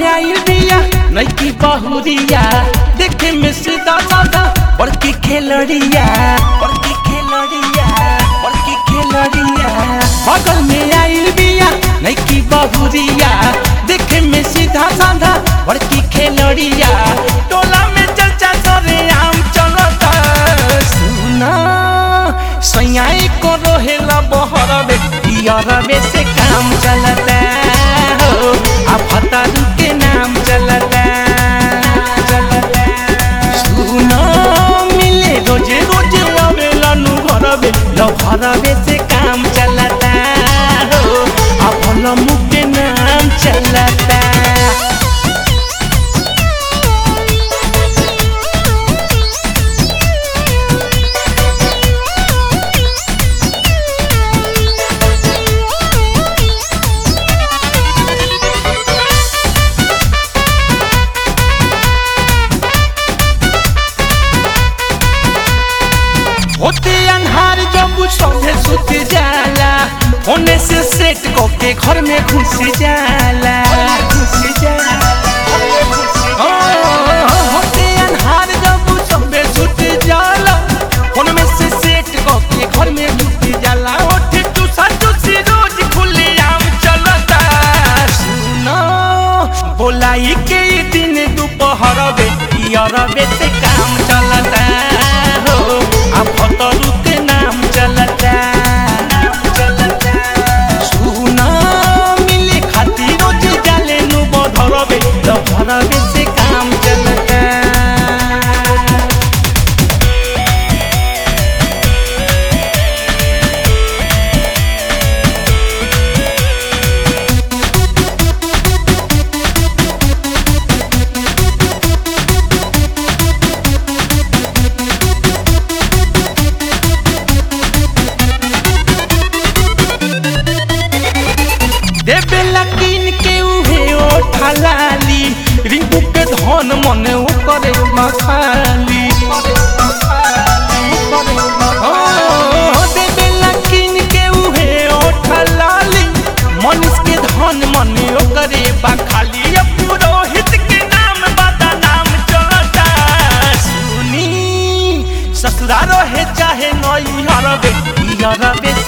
में आई बिया नैकी बहुरिया देखे में सीधा साधा बड़की खेलड़िया बड़की खेलड़िया बड़की खेलड़िया बगल में आई बिया नैकी बहुरिया देखे में सीधा साधा बड़की खेलड़िया टोला में चर्चा सरे आम चलता सुना सैयाई को रोहेला बहरबे इयरबे से काम चलता हो आ फतारू के नाम चलता चलता सुना मिले रोजे रोजे आवेला नु घरबे लो घरबे से काम चलता हो आ भल मुख के नाम चलता होते अन्हार जब सौंधे सुत जाला होने से सेट के घर में घुस जाला घुस जाला ओ, होते अन्हार जब सौंधे सुत जाला होने में से सेट के घर में घुस जाला ओठे चूसा चूसी रोज खुले आम चलता सुनो बोलाई के ई दिन दोपहर बे इयरबे से काम चलता हो आ फतरू के नाम चलता चलता सुना मिले खातिर रोज जाले नु बधरबे तो भरबे से काम चलता देवेला किन के उहे ओठलाली रिंकू के धन मने उ करे मखाली ओ, देवेला किन के उहे ओठलाली मनीष के धन मने उ करे बखाली अब पुरोहित के नाम बता नाम चलता सुनी ससुराल रहे चाहे नई हरबे हरबे